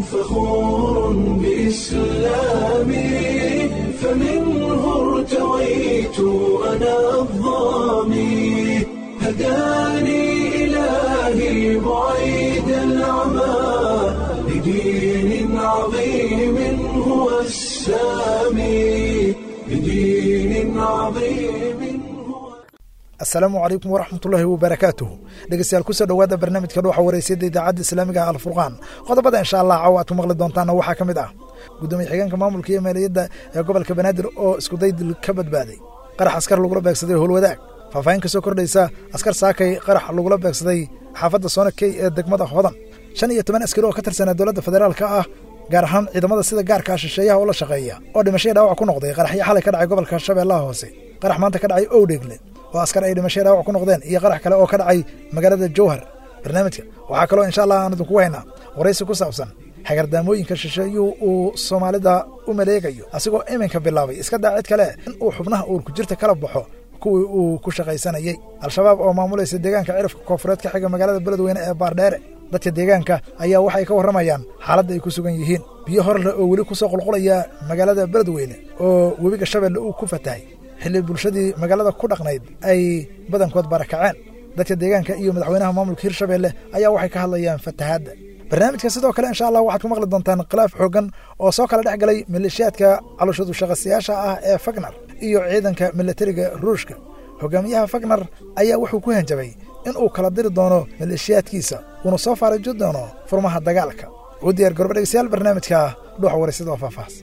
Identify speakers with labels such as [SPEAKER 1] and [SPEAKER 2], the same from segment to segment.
[SPEAKER 1] فخور بإسلامي فمنه ارتويت أنا الظامي هداني إلهي بعيد العمى لدين عظيم هو السامي لدين عظيم هو
[SPEAKER 2] asalaamu calaykum waraxmatullaahi wabarakaatuhu dhegeystayaal kusoo dhowaada barnaamijka dhuuxa wareysiyada idaacadda islaamiga ah alfurqaan qodobada insha allah caawa aad ku maqli doontaana waxaa ka mid ah gudoomiye xigeenka maamulka iyo maaliyadda ee gobolka banaadir oo iskuday dil ka badbaaday qarax askar lagula beegsaday howlwadaag faahfaahin ka soo kordhaysa askar saakay qarax lagula beegsaday xaafadda soonakey ee degmada hodan shan iyo toban askari oo ka tirsanaa dowladda federaalka ah gaar ahaan ciidamada sida gaarkaa shisheeyaha ula shaqeeya oo dhimashaya dhaawac ku noqday qaraxyo xalay ka dhacay gobolka shabeellaha hoose qarax maanta ka dhacay owdheegle oo askar ay dhimashaya dhaawac ku noqdeen iyo qarax kale oo ka dhacay magaalada jowhar barnaamijka waxaa kaloo insha allah aan idinku haynaa waraysi ku saabsan xagardaamooyinka shisheeyuhu uu soomaalida u maleegayo asigoo iminka bilaabay iska daa cid kale in uu xubnaha uurku jirta kala baxo kuwii uu ku shaqaysanayey al-shabaab oo maamulaysa deegaanka cirifka koonfureed ka xiga magaalada beledweyne ee baardheere dadka deegaanka ayaa waxay ka warramayaan xaaladda ay ku sugan yihiin biyo horle oo weli ku soo qulqulaya magaalada beledweyne oo webiga shabeelle uu ku fatahay xilli bulshadii magaalada ku dhaqnayd ay badankood barakaceen dadka deegaanka iyo madaxweynaha maamulka hirshabeelle ayaa waxay ka hadlayaan fatahaadda barnaamijka sidoo kale insha allah waxaad ku maqli doontaan khilaaf xooggan oo soo kala dhex galay maleeshiyaadka calooshadu shaqasiyaasha ah ee fagnar iyo ciidanka milatariga ruushka hogaamiyaha fagnar ayaa wuxuu ku hanjabay in uu kala diri doono maleeshiyaadkiisa uuna soo faarajo doono furmaha dagaalka u diyaar garba dhegeystayaal barnaamijka dhuuxa waraysyada oo faahfaahs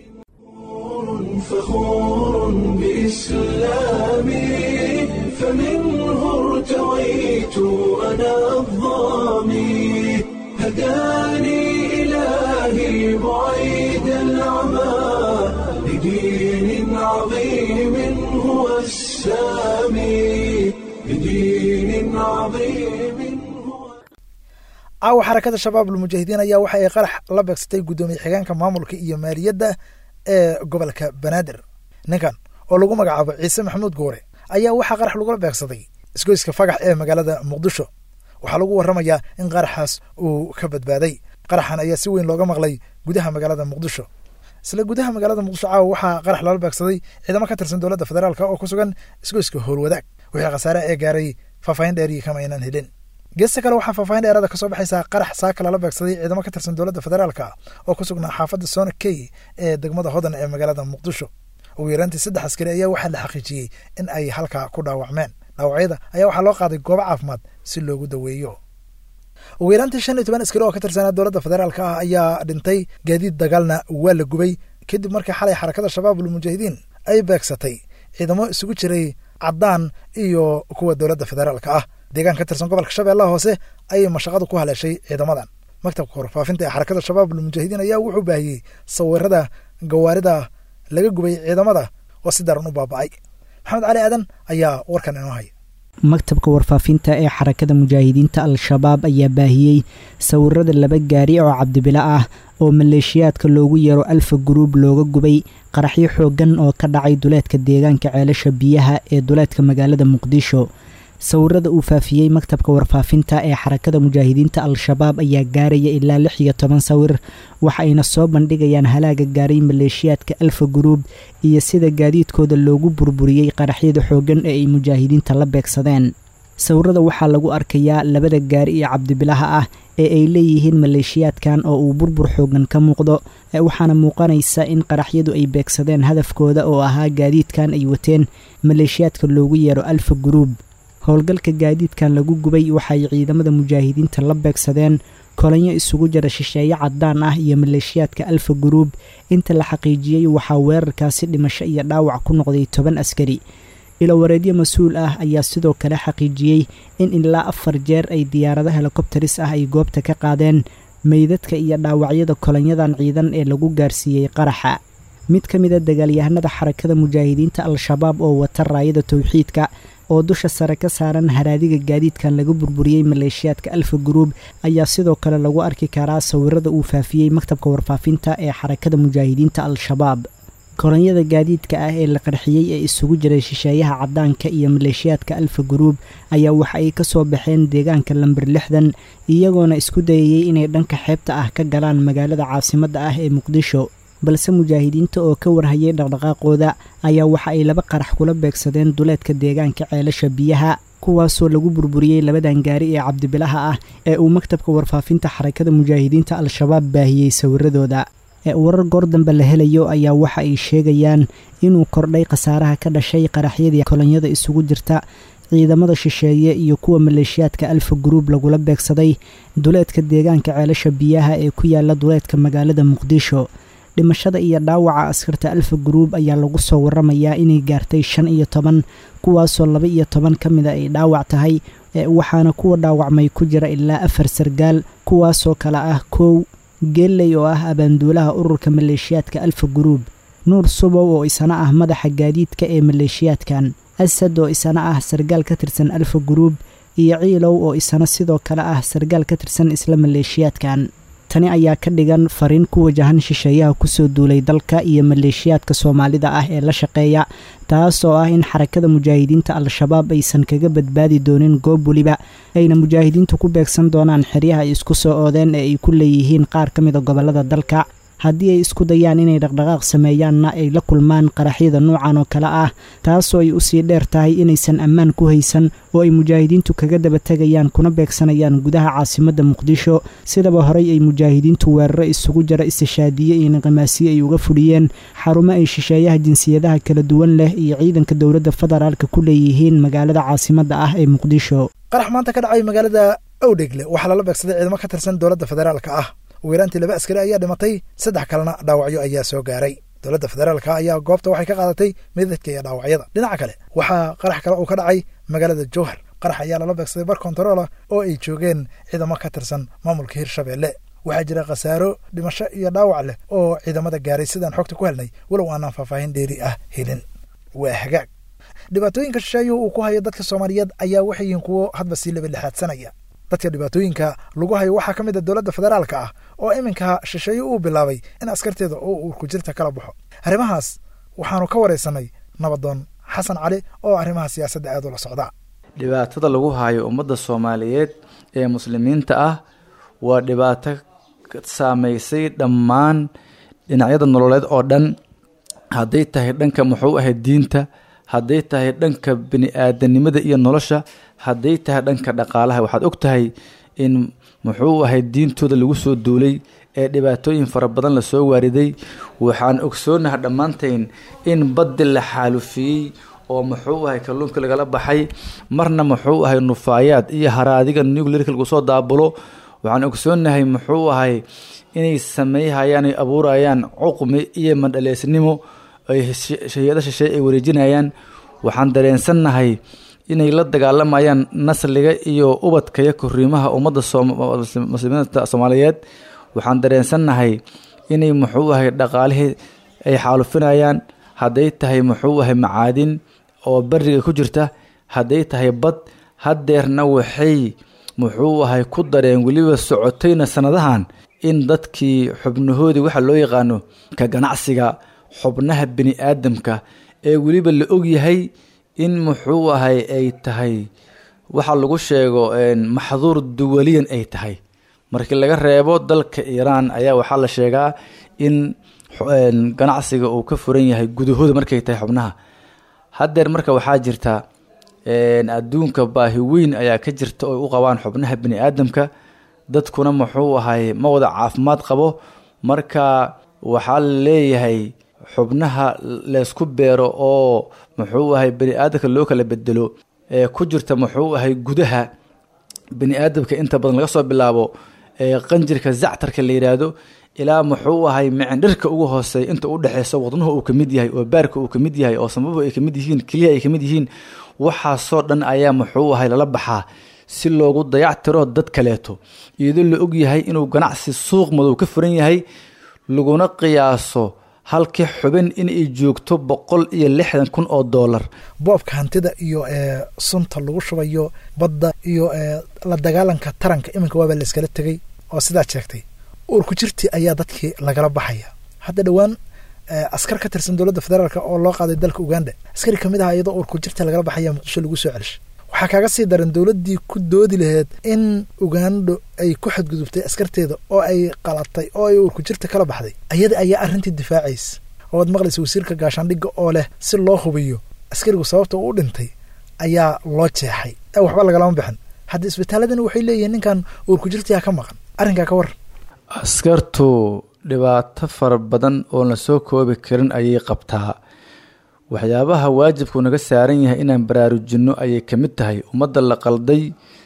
[SPEAKER 1] فخور بإسلامي فمنه ارتويت أنا الظامي هداني إلهي بعيد العمى لدين عظيم هو السامي لدين عظيم هو
[SPEAKER 2] caawa xarakada shabaab almujaahidiin ayaa waxa ay qarax la beegsatay guddoomiye xigeenka maamulka iyo maaliyadda ee gobolka banaadir ninkan oo lagu magacaabo ciise maxamuud goore ayaa waxaa qarax lagula beegsaday isgoyska fagax ee magaalada muqdisho waxaa lagu warramayaa in qaraxaas uu ka badbaaday qaraxan ayaa si weyn looga maqlay gudaha magaalada muqdisho isla gudaha magaalada muqdisho caawa waxaa qarax lala beegsaday ciidamo ka tirsan dowladda federaalk oo ku sugan isgoyska howlwadaag wixii khasaare ee gaaray faahfaahin dheeriyi kama aynaan helin geesta kale waxaa faahfaahin dheeraada ka soo baxaysaa qarax saaka lala beegsaday ciidamo ka tirsan dowladda federaalka oo ku sugnaa xaafadda soona key ee degmada hodan ee magaalada muqdisho ugu yaraantii saddex askari ayaa waxaa la xaqiijiyey in ay halkaa ku dhaawacmeen dhaawacyada ayaa waxaa loo qaaday goobo caafimaad si loogu daweeyo ugu yaraantii shan iyo toban askari oo ka tirsanaa dowladda federaalka ah ayaa dhintay gaadiid dagaalna waa la gubay kadib markii xalay xarakada shabaabul mujaahidiin ay beegsatay ciidamo isugu jiray caddaan iyo kuwa dowladda federaalka ah deegaan ka tirsan gobolka shabeellaha hoose ayay mashaqadu ku haleeshay ciidamadan maktabka warfaafinta ee xarakada shabaabul mujaahidiin ayaa wuxuu baahiyey sawirada gawaarida laga gubay ciidamada oo si daran u baaba'ay maxamed cali aadan ayaa warkan inoo haya
[SPEAKER 3] maktabka warfaafinta ee xarakada mujaahidiinta al-shabaab ayaa baahiyey sawirada laba gaari oo cabdibilo ah oo maleeshiyaadka loogu yeero alfa guruub looga gubay qaraxyo xooggan oo ka dhacay duleedka deegaanka ceelasha biyaha ee duleedka magaalada muqdisho sawirada uu faafiyey maktabka warfaafinta ee xarakada mujaahidiinta al-shabaab ayaa gaaraya ilaa lix iyo toban sawir waxa ayna soo bandhigayaan halaaga gaaray maleeshiyaadka alfa guruub iyo sida gaadiidkooda loogu burburiyey qaraxyada xooggan ee ay mujaahidiinta la beegsadeen sawirada waxaa lagu arkayaa labada gaari iyo cabdibilaha ah ee ay leeyihiin maleeshiyaadkan oo uu burbur xooggan ka muuqdo waxaana muuqanaysa in qaraxyadu ay beegsadeen hadafkooda oo ahaa gaadiidkan ay wateen maleeshiyaadka loogu yeero alfa guruub howlgalka gaadiidkan lagu gubay waxay ciidamada mujaahidiinta la beegsadeen kolanyo isugu jira shisheeye caddaan ah iyo maleeshiyaadka alfa guruub inta la xaqiijiyey waxaa weerarkaasi dhimasho iyo dhaawac ku noqday toban askari ilowareedyo mas-uul ah ayaa sidoo kale xaqiijiyey in ilaa afar jeer ay diyaarado helikobteris ah ay goobta ka qaadeen meydadka iyo dhaawacyada kolanyadan ciidan ee lagu gaarsiiyey qaraxa mid ka mida dagaalyahanada xarakada mujaahidiinta al-shabaab oo wata raayada towxiidka oo dusha sare ka saaran haraadiga gaadiidkan laga burburiyey maleeshiyaadka alfa guruub ayaa sidoo kale lagu arki karaa sawirada uu faafiyey maktabka warfaafinta ee xarakada mujaahidiinta al-shabaab koronyada gaadiidka ah ee la qarxiyey ee isugu jiray shisheeyaha caddaanka iyo maleeshiyaadka alfa guruub ayaa waxa ay ka soo baxeen deegaanka lamber lixdan iyagoona isku dayayey inay dhanka xeebta ah ka galaan magaalada caasimadda ah ee muqdisho balse mujaahidiinta oo ka warhayay dhaqdhaqaaqooda ayaa waxa ay laba qarax kula beegsadeen duleedka deegaanka ceelasha biyaha kuwaasoo lagu burburiyey labadan gaari ee cabdibilaha ah ee uu maktabka warfaafinta xarakada mujaahidiinta al-shabaab baahiyey sawiradooda ee warar goor dambe la helayo ayaa waxa ay sheegayaan inuu kordhay khasaaraha ka dhashay qaraxyadii kolonyada isugu jirta ciidamada shisheeye iyo kuwa maleeshiyaadka alfa guruub lagula beegsaday duleedka deegaanka ceelasha biyaha ee ku yaala duleedka magaalada muqdisho dhimashada iyo dhaawaca askarta alfa guruub ayaa lagu soo waramayaa inay gaartay shan iyo toban kuwaasoo laba iyo toban ka mida ay dhaawac tahay waxaana kuwa dhaawacmay ku jira ilaa afar sargaal kuwaasoo kale ah kow geelley oo ah abaanduulaha ururka maleeshiyaadka alfa guruub nuur subow oo isana ah madaxa gaadiidka ee maleeshiyaadkan asad oo isana ah sargaal ka tirsan alfa guruub iyo ciilow oo isana sidoo kale ah sargaal ka tirsan isla maleeshiyaadkan tani ayaa ka dhigan fariin ku wajahan shisheeyaha kusoo duulay dalka iyo maleeshiyaadka soomaalida ah ee la shaqeeya taas oo ah in xarakada mujaahidiinta al-shabaab aysan kaga badbaadi doonin goob weliba ayna mujaahidiintu ku beegsan doonaan xeryaha ay isku soo oodeen ee ay ku leeyihiin qaar ka mida gobollada dalka haddii ay isku dayaan inay dhaqdhaqaaq sameeyaanna ay la kulmaan qaraxyada noocan oo kale ah taasoo ay usii dheer tahay inaysan ammaan ku haysan oo ay mujaahidiintu kaga daba tegayaan kuna beegsanayaan gudaha caasimadda muqdisho sidaba horey ay mujaahidiintu weeraro isugu jira istishaadiye iyo niqimaasiye ay uga fudhiyeen xarumo ay shisheeyaha jinsiyadaha kala duwan leh iyo ciidanka dowladda federaalka ku leeyihiin magaalada caasimadda ah ee muqdisho
[SPEAKER 2] qarax maanta ka dhacay magaalada owdhegle waxaa lala beegsaday ciidamo ka tirsan dowladda federaalka ah weeraantii laba askari ayaa dhimatay saddex kalena dhaawacyo ayaa soo gaaray dowladda federaalka ayaa goobta waxay ka qaadatay midadka iyo dhaawacyada dhinaca kale waxaa qarax kale uu ka dhacay magaalada jowhar qarax ayaa lala beegsaday bar kontaroola oo ay joogeen ciidamo ka tirsan maamulka hirshabeelle waxaa jira khasaaro dhimasho iyo dhaawac leh oo ciidamada gaaray sidaan xogta ku helnay walow aanaan faahfaahin dheeri ah helin waa hagaag dhibaatooyinka shisheeyuhu uu ku hayo dadka soomaaliyeed ayaa waxay yihiin kuwo hadba sii labadlexaadsanaya dadka dhibaatooyinka lagu hayo waxaa ka mid a dowladda federaalka ah oo iminka shisheeye uu bilaabay in askarteeda oo uurku jirta kala baxo arrimahaas waxaanu ka waraysanay nabadoon xasan cali oo arrimaha siyaasadda aad ula socda
[SPEAKER 4] dhibaatada lagu hayo ummadda soomaaliyeed ee muslimiinta ah waa dhibaato saameysay dhammaan dhinacyada nololeed oo dhan hadday tahay dhanka muxuu ahayd diinta hadday tahay dhanka bini-aadanimada iyo nolosha hadday tahay dhanka dhaqaalaha waxaad og tahay in muxuu ahay diintooda lagu soo duulay ee dhibaatooyin fara badan lasoo waariday waxaan ogsoonaha dhammaantayn in baddi la xaalufiyey oo muxuu ahay kalluunka lagala baxay marna muxuu ahay nufaayaad iyo haraadiga nuclearka lagu soo daabulo waxaan ogsoonahay muxuu ahay inay sameeyhayaan ay abuurayaan cuqmi iyo mandhaleysnimo ay hay-ada shisheeye ay wareejinayaan waxaan dareensannahay inay la dagaalamayaan nasliga iyo ubadka iyo koriimaha ummadda muslimiinta soomaaliyeed waxaan dareensannahay inay muxuu ahay dhaqaalihii ay xaalufinayaan hadday tahay muxuu ahay macaadin oo beriga ku jirta hadday tahay bad haddeerna waxay muxuu ahay ku dareen weliba socotayna sanadahan in dadkii xubnahoodii waxa loo yaqaano ka ganacsiga xubnaha bini aadamka ee weliba la ogyahay in muxuu ahay ay tahay waxa lagu sheego maxduur duwaliyan ay tahay markii laga reebo dalka iiraan ayaa waxaa la sheegaa in ganacsiga uu ka furan yahay gudahooda markay tahay xubnaha haddeer marka waxaa jirta adduunka baahi weyn ayaa ka jirta oo u qabaan xubnaha bini aadamka dadkuna muxuu ahay ma wada caafimaad qabo marka waxaa la leeyahay xubnaha laysku beero oo muxuu ahay bani aadamka loo kala bedelo ee ku jirta muxuu ahay gudaha bani aadamka inta badan laga soo bilaabo qanjirka zactarka la yidhaahdo ilaa muxuu ahay micindhirka ugu hooseeya inta u dhexeyso wadnuhu uu kamid yahay oo baarka uu kamid yahay oo sambabu ay kamid yihiin keliya ay kamid yihiin waxaasoo dhan ayaa muxuu ahay lala baxaa si loogu dayactiro dad kaleeto iyadoo la og yahay inuu ganacsi suuq madow ka furan yahay laguna qiyaaso halkii xubin inay joogto boqol iyo lixdan kun oo doolar
[SPEAKER 2] boobka hantida iyo sunta lagu shubayo badda iyo la dagaalanka taranka iminka waaba layskala tegay oo sidaad sheegtay uurku jirtii ayaa dadkii lagala baxaya hadda dhowaan askar ka tirsan dowladda federaalk oo loo qaaday dalka uganda askari kamid aha iyadoo uur ku jirta lagala baxaya muqdisho lagu soo celishay waxaa kaaga sii daran dowladdii ku doodi laheyd in ugando ay ku xadgudubtay askarteeda oo ay qalatay oo ay uurku jirta kala baxday ayada ayaa arrintii difaacaysa ooad maqlaysa wasiirka gaashaandhigga oo leh si loo hubiyo askarigu sababta uu u dhintay ayaa loo jeexay ee waxba lagalama bixin hadda isbitaaladani waxay leeyihiin ninkan uurku jirtayaa ka maqan arrinkaa ka waran
[SPEAKER 4] askartu dhibaato fara badan oon la soo koobi karin ayay qabtaa waxyaabaha waajibku naga saaran yahay inaan baraarujinno ayay ka mid tahay ummadda la qalday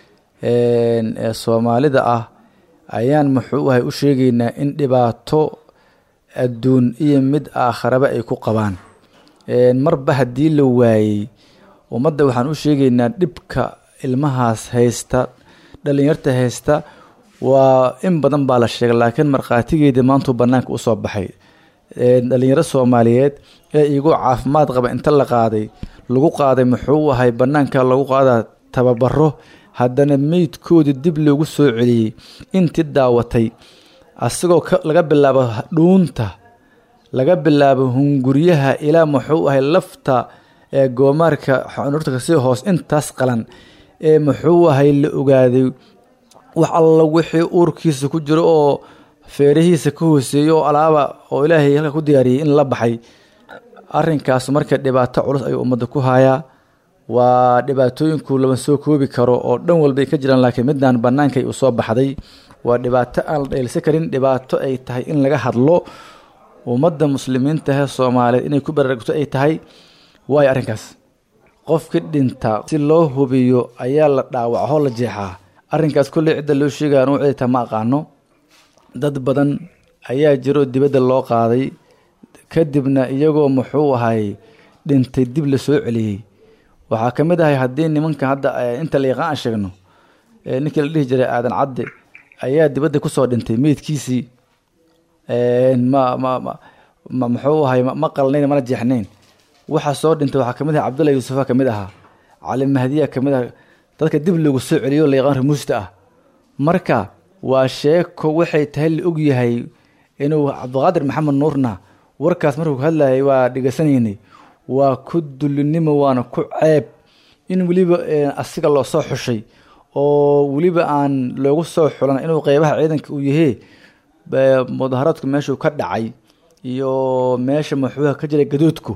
[SPEAKER 4] ee soomaalida ah ayaan muxuu ahay u sheegaynaa in dhibaato adduun iyo mid aakharaba ay ku qabaan marba haddii la waayey ummadda waxaan u sheegaynaa dhibka ilmahaas haysta dhallinyarta haysta waa in badan baa la sheegay laakiin markhaatigeedii maantuu bannaanka usoo baxay dhalinyaro soomaaliyeed ee igu caafimaad qaba inta la qaaday lagu qaaday muxuu ahay bannaanka lagu qaadaa tababaro haddana meydkoodii dib loogu soo celiyey intii daawatay asagoo laga bilaabo dhuunta laga bilaabo hunguryaha ilaa muxuu ahay lafta ee goomaarka xunurta kasii hoos intaas qalan ee muxuu ahay la ogaaday wax alla wixii uurkiisa ku jiro oo feerihiisa ka hooseeya oo alaaba oo ilaahay halka ku diyaariyey in la baxay arrinkaas marka dhibaato culus ayuu ummadda ku hayaa waa dhibaatooyinku lama soo koobi karo oo dhan walbay ka jiraan laakiin midaan bannaankay u soo baxday waa dhibaato aan la dheelsan karin dhibaato ay tahay in laga hadlo ummadda muslimiinta hee soomaaliyeed inay ku baraarugto ay tahay waayo arrinkaas qofkii dhinta si loo hubiyo ayaa la dhaawaco la jeexaa arrinkaas kolley cidda loo sheegaya anuu cidita ma aqaano dad badan ayaa jiro dibadda loo qaaday kadibna iyagoo muxuu ahay dhintay dib la soo celiyey waxaa ka mid ahay haddii nimanka hadda inta la yaqaan aan sheegno ninkii la dhihi jiray aadan cadde ayaa dibadda kusoo dhintay meydkiisii ma ma ma muxuu ahay ma qalnayn mana jeexnayn waxa soo dhintay waxaa kamid aha cabdullahi yuusufa ka mid ahaa cali mahdiya ka mid ah dadka dib loogu soo celiyo la yaqaan remuusta ah marka waa sheeko waxay tahay la ogyahay inuu cabdiqaadir maxamed nuurna warkaas markuu ka hadlayay waa dhegeysanaynay waa ku dullinimo waana ku ceeb in weliba asiga loo soo xushay oo weliba aan loogu soo xulan inuu qeybaha ciidanka uu yahee mudaharaadku meeshuu ka dhacay iyo meesha muxuuha ka jiray gadoodku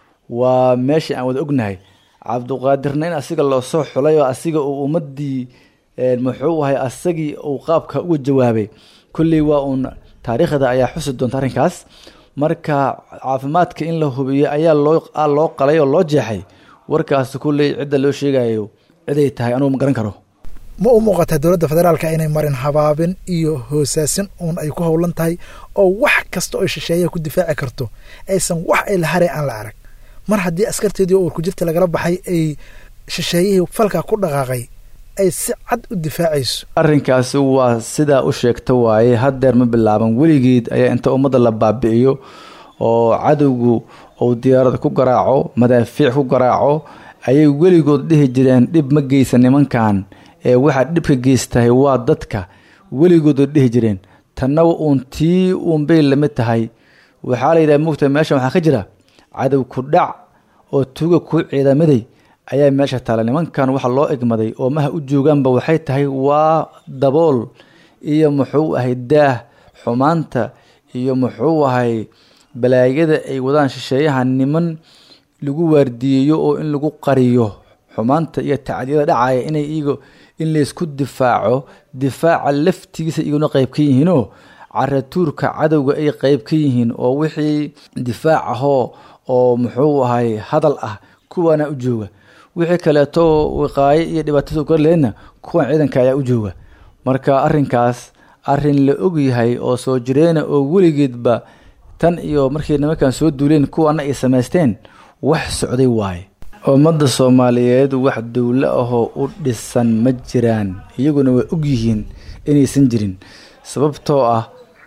[SPEAKER 4] waa meesha aan wada ognahay cabdiqaadirna in asiga loo soo xulay oo asiga uu ummadii muxuu ahay asagii uu qaabka uga jawaabay kulley waa uun taariikhda ayaa xusi doonta arrinkaas marka caafimaadka in la hubiyo ayaa loo loo qalay oo loo jeexay warkaas kulley cidda loo sheegayo ciday tahay anugu ma garan karo
[SPEAKER 2] ma u muuqataa dowladda federaalka inay marin habaabin iyo hoosaasin uun ay ku howlan tahay oo wax kasta oo shisheeyaha ku difaaci karto aysan wax ay la haray aan la arag mar haddii askarteedii oo urku jirta lagala baxay ay shisheeyihii falka ku dhaqaaqay ay si cad u difaacayso
[SPEAKER 4] arrinkaasi waa sidaa u sheegta waaye haddeer ma bilaaban weligeed ayaa inta ummadda la baabi'iyo oo cadowgu uu diyaarada ku garaaco madaafiic ku garaaco ayay weligood dhihi jireen dhib ma geysa nimankan ee waxaa dhibka geystahay waa dadka weligood dhihi jireen tanna uun tii uunbay lamid tahay waxaa la yidhaha mugta meeshan waxaa ka jira cadow ku dhac oo tuuga ku ciidamaday ayaa meesha taala nimankan waxa loo egmaday oo maha u joogaanba waxay tahay waa dabool iyo muxuu ahay daah xumaanta iyo muxuu ahay balaayada ay wadaan shisheeyaha niman lagu waardiyeeyo oo in lagu qariyo xumaanta iyo tacdiyada dhacaya inay iyago in laysku difaaco difaaca laftigiisa iyaguna qeyb ka yihiinoo caratuurka cadowga ay qeyb ka yihiin oo wixii difaac ahoo oo muxuu ahay hadal ah kuwaana u jooga wixii kaleeto wiqaayo iyo dhibaatada korleedna kuwan ciidanka ayaa u jooga marka arrinkaas arrin la ogyahay oo soo jireena oo weligeedba tan iyo markay nimankan soo duuleen kuwana ay samaysteen wax socday waaye ummadda soomaaliyeed wax dowlo ahoo u dhisan ma jiraan iyaguna way ogyihiin inaysan jirin sababtoo ah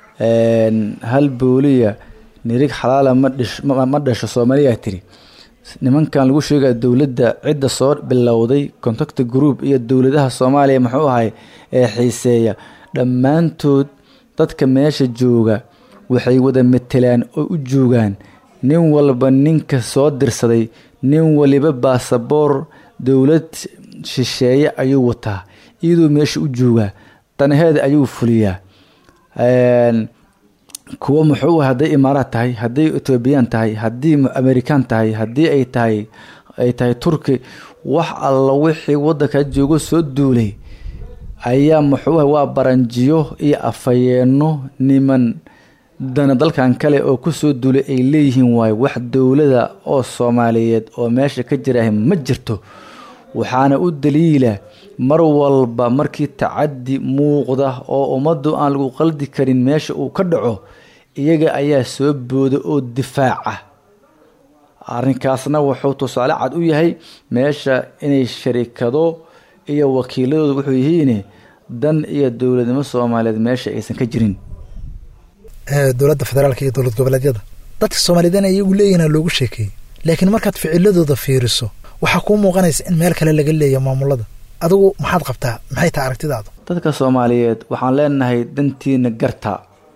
[SPEAKER 4] hal booliya nirig xalaala ma dhasho soomaaliyaa tiri nimankan lagu sheegaya dowladda cidda soo bilowday contacta group iyo dowladaha soomaaliya muxuu ahay ee xiiseeya dhammaantood dadka meesha jooga waxay wada matelaan oo u joogaan nin walba ninka soo dirsaday nin waliba baasaboor dowlad shisheeye ayuu wataa iyadoo meesha u joogaa danaheeda ayuu fuliyaa kuwa muxuu hadday imaaraad tahay hadday etoobiyaan tahay haddii amerikaan tahay haddii ay tahay ay tahay turki wax alla wixii waddanka joogo soo duulay ayaa muxuu waa baranjiyo iyo afhayeenno niman dana dalkan kale oo kusoo duulay ay leeyihiin waayo wax dowlada oo soomaaliyeed oo meesha ka jiraah ma jirto waxaana u daliila mar walba markii tacadi muuqda oo ummaddu aan lagu qaldi karin meesha uu ka dhaco iyaga ayaa soo booda oo difaaca arrinkaasna wuxuu tusaale cad u yahay meesha inay sharikado iyo wakiiladooda wuxuu yihiin dan iyo dowladnimo soomaaliyeed meesha aysan ka jirin
[SPEAKER 2] dowladda federaalka iyo dowlad goboleedyada dadka soomaaliyeedna iyagu leeyihin loogu sheekeeyey laakiin markaad ficiladooda fiiriso waxaa kuu muuqanaysa in meel kale laga leeya maamulada adigu maxaad qabtaa maxay tahay aragtidaadu
[SPEAKER 4] dadka soomaaliyeed waxaan leenahay dantiina garta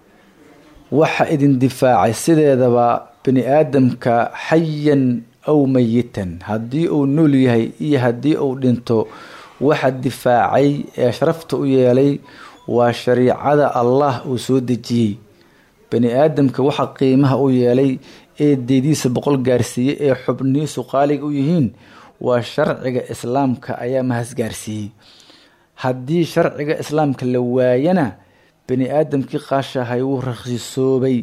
[SPEAKER 4] waxa idin difaacay sideedaba bini aadamka xayan aw mayitan haddii uu nool yahay iyo haddii uu dhinto waxa difaacay ee sharafta u yeelay waa shariicada allah uu soo dejiyey bani aadamka waxa qiimaha u yeelay ee deediisa boqol gaarsiiyey ee xubnihiisu qaaliga u yihiin waa sharciga islaamka ayaa mahas gaarsiiyey haddii sharciga islaamka la waayana bani aadamkii qaashahay wuu rakhsisoobay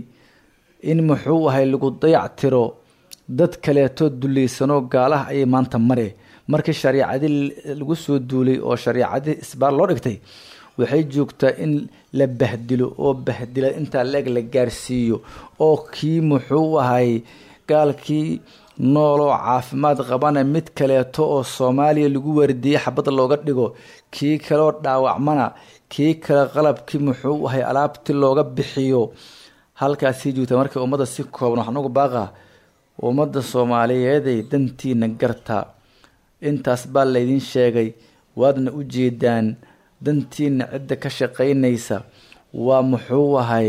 [SPEAKER 4] in muxuu ahay lagu dayac tiro dad kaleetoo dulaysanoo gaalaha ayay maanta mare markii shariicadii lagu soo duulay oo shariicadii isbaar loo dhigtay waxay joogtaa in la bahdilo oo bahdila intaa leeg la gaarsiiyo oo kii muxuu ahay gaalkii nooloo caafimaad qabana mid kaleeto oo soomaaliya lagu waardiiyey xabad looga dhigo kii kaleoo dhaawacmana kii kale qalabkii muxuu ahay alaabtii looga bixiyo halkaasii joogtaa marka ummadda si kooban waxaan ugu baaqa ummadda soomaaliyeeday dantiina garta intaas baa laydin sheegay waadna u jeedaan dantiina cidda ka shaqaynaysa waa muxuu ahay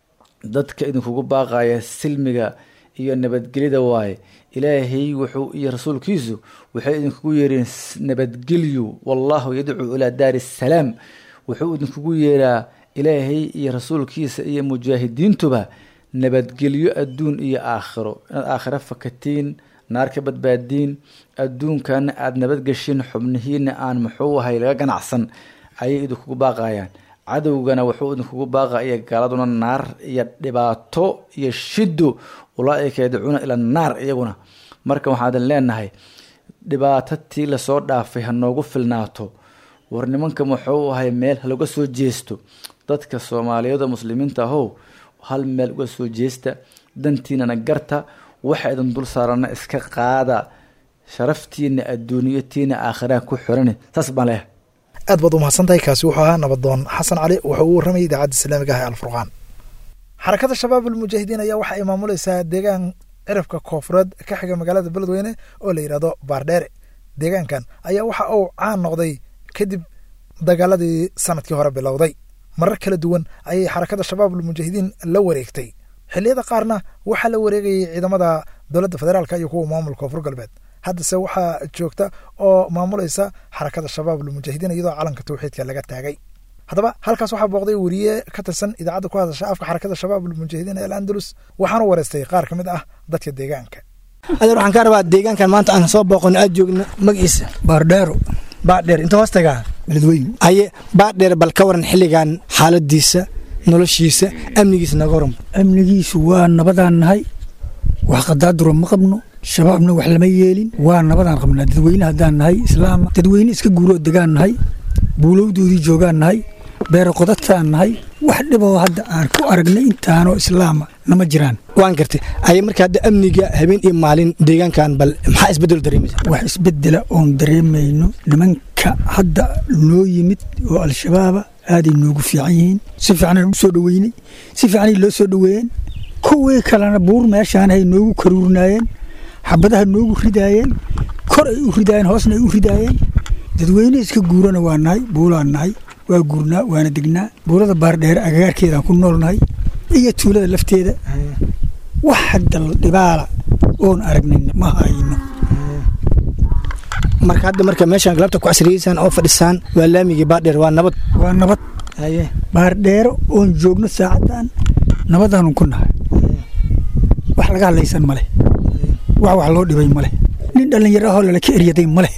[SPEAKER 4] dadka idinkugu baaqaya silmiga iyo nabadgelyada waaye ilaahay wuxuu iyo rasuulkiisu waxay idinkugu yeereen nabadgelyu wallahu yadcuu ilaa daari salaam wuxuu idinkugu yeeraa ilaahay iyo rasuulkiisa iyo mujaahidiintuba nabadgelyo adduun iyo aakhiro inaad aakhiro fakatiin naar ka badbaadiin adduunkana aada nabadgeshin xubnihiina aan muxuu ahay laga ganacsan ayay idinkugu baaqayaan cadowgana wuxuu idinkugu baaqaya gaaladuna naar iyo dhibaato iyo shido ulaaika yadcuuna ila naar iyaguna marka waxaan idin leenahay dhibaatatii lasoo dhaafay ha noogu filnaato war nimanka muxuu ahay meel halaga soo jeesto dadka soomaaliyeed oo muslimiinta ahow hal meel uga soo jeesta dantiinana garta waxa idin dul saarana iska qaada sharaftiina adduuniyatiina aakhiraha ku xiran saas baan leeyahay
[SPEAKER 2] aad baad umahadsantahay kaasi wuxuu ahaa nabadoon xasan cali wuxuu ugu warramayay idaacadda islaamiga ah ee alfurqaan xarakada shabaab almujaahidiin ayaa waxa ay maamuleysaa deegaan cirafka koofureed ka xiga magaalada beledweyne oo la yidhahdo baardheere deegaankan ayaa waxa uu caan noqday kadib dagaaladii sanadkii hore bilowday marar kala duwan ayay xarakada shabaab almujaahidiin la wareegtay xilliyada qaarna waxaa la wareegayay ciidamada dowladda federaalka iyo kuwa maamulka koonfur galbeed haddase waxaa joogta oo maamulaysa xarakada shabaab almujaahidiin iyadoo calanka tawxiidka laga taagay haddaba halkaas waxaa booqday weriye ka tirsan idaacadda ku hadasha afka xarakada shabaab almujaahidiin ee alandalus waxaana wareystay qaar ka mid ah dadka deegaanka
[SPEAKER 5] adeer waxaan ka rabaa deegaankan maanta aan soo booqono aad joogno magaciisa baardheero baardheer inta hoos tagaa beledweyne aye baardheer bal ka waran xilligan xaaladiisa noloshiisa amnigiisa naga waran
[SPEAKER 6] amnigiisu waa nabadaan nahay wax qadaaduro ma qabno shabaabna wax lama yeelin waa nabadaan qabnaa dadweyne haddaan nahay islaama dadweyne iska guuroo degaan nahay buulowdoodii joogaan nahay beero qodadtaan nahay wax dhiboo hadda aan ku aragnay intaanoo islaama nama jiraan
[SPEAKER 5] waan gartay aye marka hadda amniga habeen iyo maalin deegaankan bal maxaa isbedel dareemaysa
[SPEAKER 6] wax isbedela oon dareemayno nimanka hadda noo yimid oo al-shabaaba aaday noogu fiican yihiin si fiicanaan u soo dhoweynay si fiicanay loo soo dhoweeyeen kuwii kalena buur meeshaan ay noogu karuurnaayeen xabadaha noogu ridaayeen kor ay u ridaayeen hoosna ay u ridaayeen dadweyne iska guurana waa nahay buulaan nahay waa guurnaa waana degnaa buurada baardheere agagaarkeedaan ku noolnahay iyo tuulada lafteeda wax hadda dhibaala oon aragnayna ma hayno
[SPEAKER 5] marka hadda marka meeshaan galabta ku casriyeysaan oo fadhisaan waa laamigii baadheer waa nabad
[SPEAKER 6] waa nabad
[SPEAKER 5] haye
[SPEAKER 6] baardheero oon joogno saacadan nabadaanu ku nahay wax laga hadlaysan ma leh wax wax loo dhibay ma leh nin dhallinyaro ahoo lalaka eryaday ma leh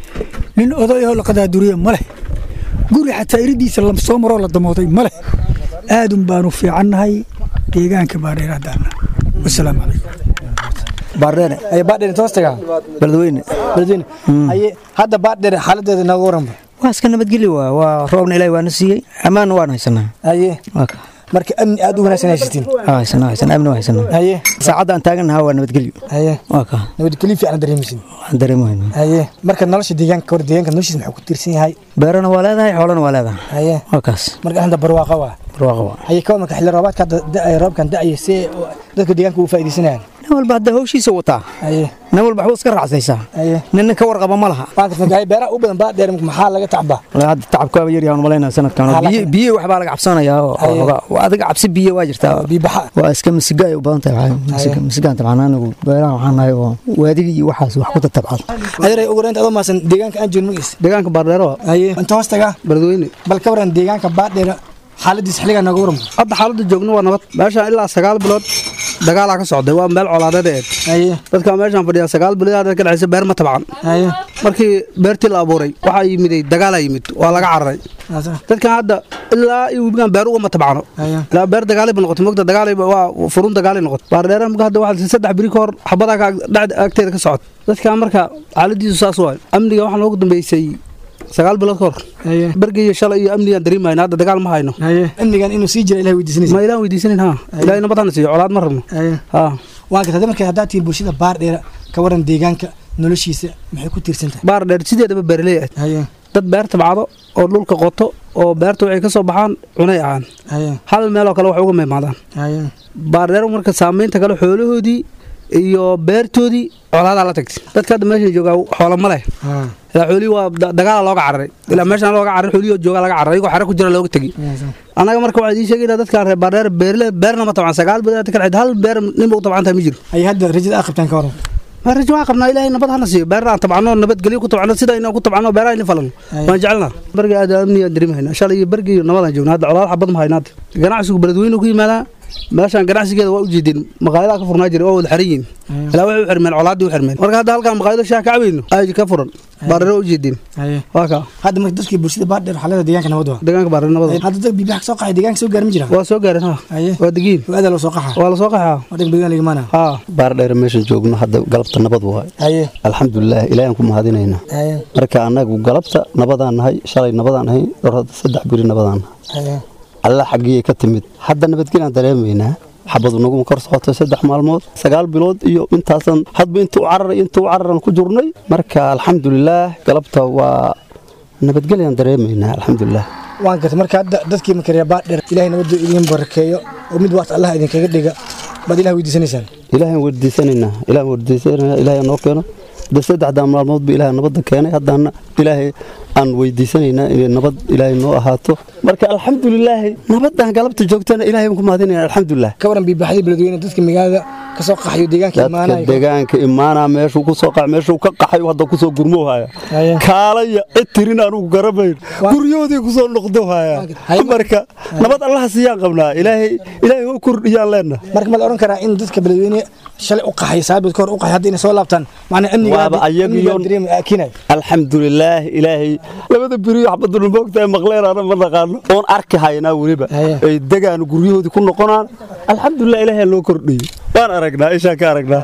[SPEAKER 6] nin oday ahoo la qadaaduriye ma leh guri xataa iridiisa la soo maroo la damooday ma leh aadun baanu fiicannahay deegaanka baardheer haddaana wasalaamu calaykum
[SPEAKER 5] baardheere haye baadheer inta hoostaga
[SPEAKER 7] beledweyne
[SPEAKER 5] beledweyne haye hadda baadheer xaaladeeda nooga waranba
[SPEAKER 7] waa iska nabadgeli waa waa roobna ilaahi waana siiyey ammaanna waana haysanaa
[SPEAKER 5] haye
[SPEAKER 7] waa ka
[SPEAKER 5] marka amni aad u wanaagsan haysatiin
[SPEAKER 7] waa haysanaa haysanaa amni waa haysanaa
[SPEAKER 5] haye
[SPEAKER 7] saacadda aan taagannahaa waa nabadgelyo
[SPEAKER 5] haye
[SPEAKER 7] waa ka
[SPEAKER 5] nabadgelyo fiican dareemaysin
[SPEAKER 7] waan dareemayna
[SPEAKER 5] haye marka nolosha deegaanka hor deegaanka noloshiisa maxuu ku tiirsan yahay
[SPEAKER 7] beerana waa leedahay xoolana waa leedahay
[SPEAKER 5] haye
[SPEAKER 7] waa kaas
[SPEAKER 5] marka hadda barwaaqa waa
[SPEAKER 7] barwaaqa waa
[SPEAKER 5] haye ka marka xilli roobaadka hadda da- roobkan da'aya see dadka deegaanka u faa'iidaysanayaan
[SPEAKER 7] nin walba hadda hawshiisa wataa
[SPEAKER 5] haye
[SPEAKER 7] nin walba waxbuu iska raacsaysaa
[SPEAKER 5] haye
[SPEAKER 7] ninna ka warqaba ma laha
[SPEAKER 5] waan kartan haye beeraha u badan baadheer maxaa laga tacbaa
[SPEAKER 7] Walahi hadda tacabkaaba yaryahan malaynaa sanadkan
[SPEAKER 5] Maxaa
[SPEAKER 7] biyo
[SPEAKER 5] laga-
[SPEAKER 7] biyo waxbaa laga cabsanayaa oo-
[SPEAKER 5] Haye.
[SPEAKER 7] oo waa adiga cabsi biyo waa jirtaa
[SPEAKER 5] biibaxa
[SPEAKER 7] waa iska masiga ay u badan tahay masiga masigaan tabcan anigu beeraha waxaan nahay oo waadiga iyo waxaas wax ku tatabcado
[SPEAKER 5] adeeray ugu horeynta adoo maasan deegaanka aan joogin magiis
[SPEAKER 7] deegaanka baardheero
[SPEAKER 5] haye inta hoostaga
[SPEAKER 7] beledweyne
[SPEAKER 5] bal ka waran deegaanka baadheer xaaladiisa xilligaa nooga waran
[SPEAKER 8] hadda xaaladda joogno waa nabad meeshaan ilaa sagaal bilood dagaalaa ka socday waa meel colaadeed eed
[SPEAKER 5] haye
[SPEAKER 8] dadka meeshaan fadhiya sagaal bilood ka dhexaysa beer ma tabcan
[SPEAKER 5] haye
[SPEAKER 8] markii beertii la abuuray waxaa yimiday dagaalaa yimid waa laga cararay dadkan hadda ilaa iyo webigan beer ugama tabcano
[SPEAKER 5] haye
[SPEAKER 8] ilaa beer dagaalay ba noqotay mogta dagaalay ba- waa furun dagaalay noqotay baardheera marka hadda waxaa saddex biri ka hor xabadaa ka ag- agteeda ka socota dadkan marka xaaladiisu saas waay amniga waxaa noogu dambeysay sagaal bilood ka hor
[SPEAKER 5] haye
[SPEAKER 8] bergaiyo shalay iyo amnigaan dareemayna hadda dagaal ma hayno
[SPEAKER 5] haye amnigan inuu sii jira ilahay weydiisanaysa
[SPEAKER 8] ma ilaan weydiisanin ha ilaahay nabad hana siiyo colaad ma rabno
[SPEAKER 5] haye
[SPEAKER 8] ha
[SPEAKER 5] waan karta marka haddaad tihiin bulshada baardheer ka waran deegaanka noloshiisa maxay ku tiirsan tahay
[SPEAKER 8] baar dheer sideedaba beeraley ah
[SPEAKER 5] haye
[SPEAKER 8] dad beer tabcado oo dhulka qoto oo beerta waxay ka soo baxaan cunay ahaan
[SPEAKER 5] haye
[SPEAKER 8] hal meeloo kale wax uga meemaadaan
[SPEAKER 5] haye
[SPEAKER 8] baar dheer marka saamaynta kale xoolahoodii iyo beertoodii colaadaa la tagtay dadka hadda meesha joogaa xoola ma leh
[SPEAKER 5] ha
[SPEAKER 8] ilaa xoolihii waa da- dagaala looga cararay ilaa meeshaan looga cararay xoolihii joogaa laga cararay iyagoo xare ku jira looga tegi annaga marka waxaa idiin sheegayna dadkaan reer baardheer beerle beerna ma tabcan sagaal bilood ka dhexeyd hal beer ninba u tabcan tahay ma jiro
[SPEAKER 5] haye hadda rajada aad qabtaan ka waran
[SPEAKER 8] rajo waxaa qabnaa ilaahay nabad hana siiyo beerna aan tabcano nabadgelyo ku tabcano sida inaan ku tabcano beeraha in falano waan jecelnaa barga aad amnigaan dareemahayna shalay iyo barga iyo nabadaan joogna hadda colaad xabad ma hayna hadda ganacsigu beledweyne ku yimaadaa meeshaan ganacsigeeda waa u jeedeen maqaayadaha ka furnaa jiray waa wada xaran yihiin ilaa waxay u xirmeen colaaddii u xirmeen marka hadda halkaan maqaayado shaah ka cabayno ay ka furan baarero u jeedeen
[SPEAKER 5] haye
[SPEAKER 8] waa kaa
[SPEAKER 5] hadda marka dadkii bulshada baardheer xaalada deegaanka nabad waa
[SPEAKER 8] deegaanka baarero nabada
[SPEAKER 5] hadda dad biibaxa ka soo qaxay deegaanka soo gaari ma jiraan
[SPEAKER 8] waa soo gaareen ha
[SPEAKER 5] haye
[SPEAKER 8] waa degiin
[SPEAKER 5] aada loo soo qaxa
[SPEAKER 8] waa la soo qaxaa
[SPEAKER 5] waa dheg deegaan ligamaana
[SPEAKER 8] ha
[SPEAKER 9] baardheer meeshan joogno hadda galabta nabad waay
[SPEAKER 5] haye
[SPEAKER 9] alxamdulilah ilaahan ku mahadinaynaa
[SPEAKER 5] haye
[SPEAKER 9] marka annagu galabta nabadaan nahay shalay nabadaan nahay dhowr hadda saddex biri nabadaan nahay
[SPEAKER 5] haye
[SPEAKER 9] alla xaggiyay ka timid hadda nabadgelaan dareemaynaa xabadu naguma kor socotay saddex maalmood sagaal bilood iyo intaasan hadba intuu cararay intuu cararan ku jirnay marka alxamdulilaah galabta waa nabadgelyaan dareemaynaa alxamdulilah
[SPEAKER 5] waan gartay marka hadda dadkii makarya baardheer ilaahay nabadda idiin barakeeyo oo mid waas allah idinkaga dhiga baad ilaah weydiisanaysaan
[SPEAKER 9] ilaahan weydiisanaynaa ilaahan weydiisanaynaa ilaahay noo keeno de saddexdaa maalmood ba ilaahay nabadda keenay haddana ilaahay aan weydiisanaynaa inay nabad ilaahay noo ahaato marka alxamdulilaahi nabadaan galabta joogtana ilaahay baan ku mahadinayna alxamdulilah
[SPEAKER 5] ka waran biibaxdii beledweyne dadka magaalada ka soo qaxayo deegaanka
[SPEAKER 9] dadka
[SPEAKER 5] imaanaya
[SPEAKER 9] deegaanka imaanaa meeshuu ku soo qax meeshuu ka qaxay hadda ku soo gurmoohaya
[SPEAKER 5] Haye.
[SPEAKER 9] kaalaya cid tirin anugu garamayn guryahoodii ku soo noqdohaya
[SPEAKER 5] Haye.
[SPEAKER 9] marka nabad allaha siiyaan qabnaa ilaahay ilaahay oo kordhiyaan leenna
[SPEAKER 5] marka ma la oran karaa in dadka beledweyne shalay u qaxay saabiid ka hor u qaxay hadda inay soo laabtaan macnaa
[SPEAKER 9] Waaba ayagiyo-
[SPEAKER 5] amnigaakinayo
[SPEAKER 9] alxamdulilaah ilaahay labada beriyo xabaduna moogtahay maqleen ana ma naqaano oon arki haynaa weliba
[SPEAKER 5] Haye.
[SPEAKER 9] ay degaan guryahoodii ku noqonaan alxamdulilah ilaahay loo kordhiyo waan aragnaa ishaan ka aragnaa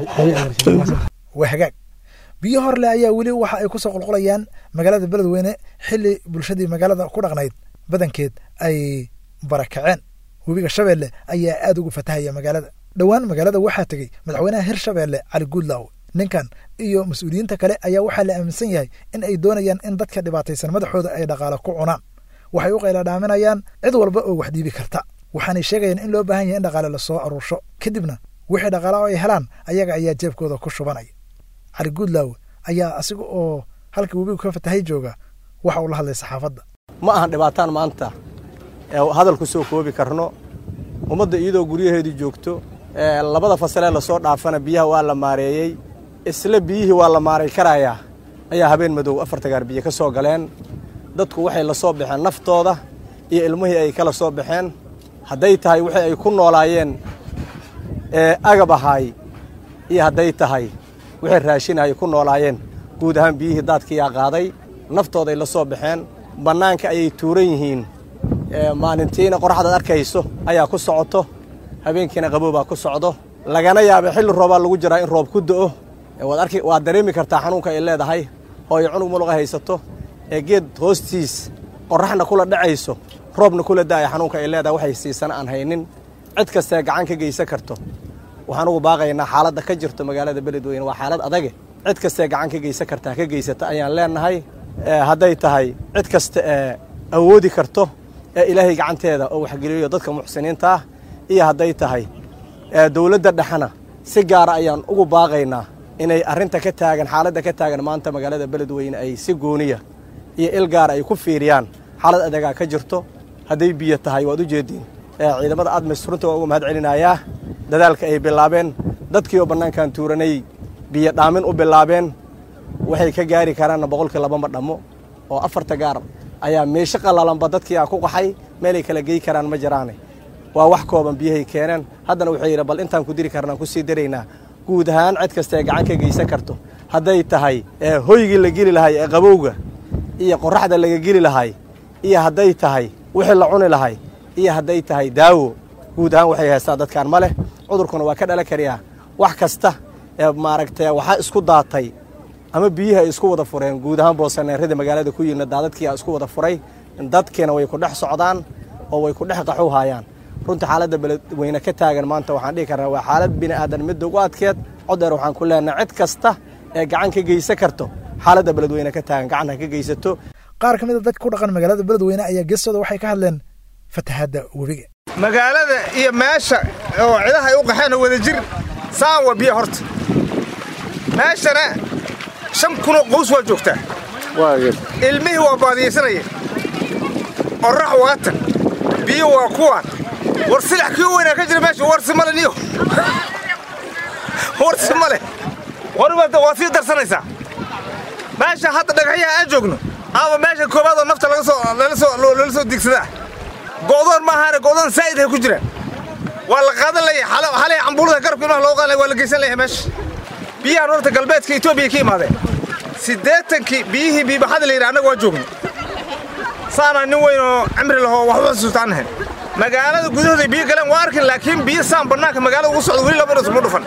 [SPEAKER 2] waa hagaag biyo horle ayaa weli waxa ay ku soo qulqulayaan magaalada beledweyne xili bulshadii magaalada ku dhaqnayd badankeed ay barakaceen webiga shabeelle ayaa aad ugu fatahaya magaalada dhowaan magaalada waxaa tegey madaxweynaha hirshabeelle cali guudlaaw ninkan iyo mas-uuliyiinta kale ayaa waxaa la aaminsan yahay in ay doonayaan in dadka dhibaataysan madaxooda ay dhaqaale ku cunaan waxay u qayla dhaaminayaan cid walba oo wax dhiibi karta waxaanay sheegayaan in loo baahan yahay in dhaqaale lasoo aruursho kadibna wixii dhaqaale oo ay helaan ayaga ayaa jeebkooda ku shubanaya cali guudlaaw ayaa asiga oo halka webigu ka fatahay jooga waxa uu la hadlay saxaafadda
[SPEAKER 10] ma ahan dhibaataan maanta ee hadal ku soo koobi karno ummadda iyadoo guryaheedii joogto labada fasalee lasoo dhaafana biyaha waa la maareeyey isla biyihii waa la maaray karayaa ayaa habeen madow afarta gaar biyo ka soo galeen dadku waxay la soo baxeen naftooda iyo ilmihii ay kala soo baxeen hadday tahay wixii ay ku noolaayeen ee agab ahaay iyo hadday tahay wixii raashin ay ku noolaayeen guud ahaan biyihii daadkiyaa qaaday naftooday la soo baxeen bannaanka ayay tuuran yihiin maalintiina qoraxdaad arkayso ayaa ku socoto habeenkiina qaboobaa ku socdo lagana yaaba xilli roobaa lagu jiraa in roob ku do'o waad dareemi kartaa xanuunka ay leedahay hooyo cunug muluqa haysato ee geed hoostiis qorraxna kula dhacayso roobna kula da'aya xanuunka ay leedahay waxay siisana aan haynin cid kastee gacan ka geysan karto waxaan ugu baaqaynaa xaaladda ka jirto magaalada beledweyne waa xaalad adage cid kastee gacan ka geysan kartaa ka geysata ayaan leenahay hadday tahay cid kasta ee awoodi karto ee ilaahay gacanteeda oo waxgeliyo dadka muxsiniinta ah iyo hadday tahay dowladda dhexena si gaara ayaan ugu baaqaynaa inay arrinta ka taagan xaaladda ka taagan maanta magaalada beledweyne ay si gooniya iyo il gaara ay ku fiiriyaan xaalad adegaa ka jirto hadday biyo tahay waad u jeediin ciidamada admis runta waa uga mahad celinayaa dadaalka ay bilaabeen dadkii oo bannaankan tuuranay biyo dhaamin u bilaabeen waxay ka gaari karaanna boqolkii labama dhammo oo afarta gaar ayaa meesho qallalanba dadkii aa ku qaxay meelay kala gey karaan ma jiraane waa wax kooban biyahay keeneen haddana wuxuu yidhi bal intaan ku diri karnaan ku sii daraynaa guud ahaan cid kasta ee gacan ka geysan karto hadday tahay hoygii la geli lahay ee qabowga iyo qorraxda laga geli lahay iyo hadday tahay wixii la cuni lahay iyo hadday tahay daawo guud ahaan waxay haystaa dadkaan ma leh cudurkuna waa ka dhalan karayaa wax kasta ee maaragtay waxaa isku daatay ama biyihi ay isku wada fureen guud ahaan boosaneerada magaalada ku yimid daadadkiia isku wada furay dadkiina way ku dhex socdaan oo way ku dhex qaxuhaayaan runtii xaaladda beledweyne ka taagan maanta waxaan dhihi karnaa waa xaalad bini aadan midda ugu adkeed codeer waxaan ku leenahay cid kasta ee gacan ka geysan karto xaaladda beledweyne ka taagan gacan ha ka geysato
[SPEAKER 2] qaar ka mid a dadka ku dhaqan magaalada beledweyne ayaa geestooda waxay ka hadleen fatahaadda webiga
[SPEAKER 11] magaalada iyo meesha oo cidaha ay u qaxeen oo wada jir saan waa biyo horta meeshana shan kunoo qows waa joogtaa ilmihii waa baadiyaysanaya qorrax waa tag biyo waa kuwaan war silax kii weynaa ka jira meesha warsi male niyo warsi male warbaad waa sii darsanaysaa meesha hadda dhagaxyaha aan joogno ama meesha koowaad oo nafta laga soo lala soo loola soo digsadaa go'doon ma ahaane go'doon saa'id hay ku jiraan waa la qaadan leeyahay xalay cambuulada garabka ilmaha loo qaadan waa la geysan leeyahay meesha biyahan horta galbeedka etoobiya ka imaadeen siddeetankii biyihii biibaxada la yidhi annaga waa joogno saanaa nin weyn oo cimri lahoo waxba xusuustaan nahayn magaalada gudahooda biyo galeen waa arkin laakiin biyo saan bannaanka magaalada ugu socdo weli laba dhasuma dhufan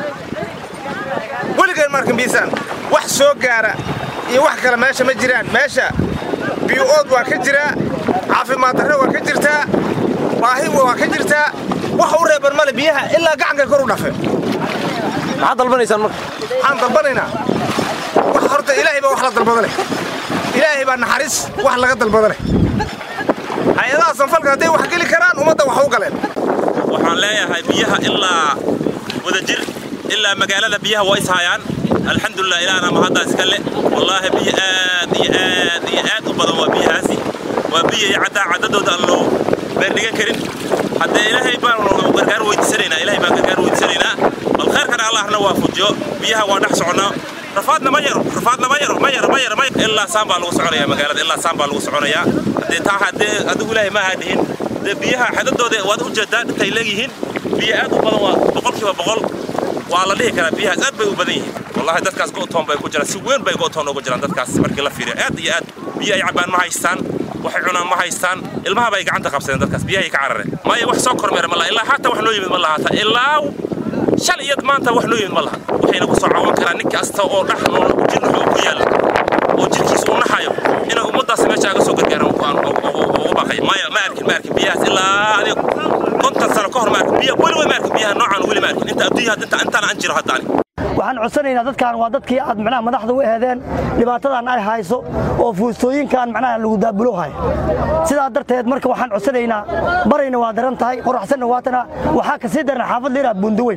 [SPEAKER 11] weligeen ma arkin biyo saan wax soo gaara iyo wax kale meesha ma jiraan meesha biyo ood waa ka jiraa caafimaad darre waa ka jirtaa baahi waa ka jirtaa wax u reeban male biyaha ilaa gacankay kor u dhafeen maxaad dalbanaysaan marka waxaan dalbanaynaa wax horta ilaahay baa wax la dalbada leh ilaahay baa naxariis wax laga dalbada leh hay-adaha sanfalka hadday wax geli karaan ummadda wax u galeen
[SPEAKER 12] waxaan leeyahay biyaha ilaa wadajir ilaa magaalada biyaha waa ishayaan alxamdulilah ilaahna mahaddaa iska le wallaahi biyo aad iyo aad iyo aad u badan waa biyahaasi waa biyo iyo caddaa caddadooda aan loo beerdhigan karin haddee ilaahay baan gargaar weydiisanaynaa ilaahay baan gargaar weydiisanaynaa bal khayrkana allahna waa fujiyo biyaha waa dhex soconnaa rafaadna ma yaro rafaadna ma yaro ma yaro ma yaro ma yaro ilaa saan baa lagu soconayaa magaalada ilaa saan baa lagu soconayaa haddee taa haddee adigu ilaahay ma ahaa dhihin dee biyaha xadadooda waad u jeedaa intay leegyihiin biyo aad u badan waa boqolkiiba boqol waa la dhihi karaa biyahaas aad bay u badan yihiin wallahi dadkaas go'toon bay ku jiraan si weyn bay go'toon ugu jiraan dadkaas markii la fiiriyo aad iyo aad biyo ay cabbaan ma haystaan waxay cunaan ma haystaan ilmaha bay gacanta qabsadeen dadkaas biyahay ka carareen maya wax soo kormeera ma laha ilaa xataa wax noo yimid ma lahaata ilaa shal iyo maanta wax noo yimid ma laha waxayna ku soo cawan karaan nin kasta oo dhex nool jirnuxu ku yaalla oo jirkiisa uu naxayo inay ummaddaas meesha aga soo gargaaraan ugu baaqaya maya ma arkin ma arkin biyahaas ilaa adiga konton sano ka hor ma arkin biya weliba ma arkin biyaha noocaan weli ma arkin inta adduunyaha inta intaan aan jiro hadda ani
[SPEAKER 13] waxaan codsanaynaa dadkan waa dadkii aad macnaha madaxda u ehdeen dhibaatadan ay hayso oo fuustooyinkan macnaha lagu daabulo haya sidaa darteed marka waxaan codsanaynaa barayna waa daran tahay qoraxsanna waatana waxaa ka sii daran xaafad liraa buundaweyn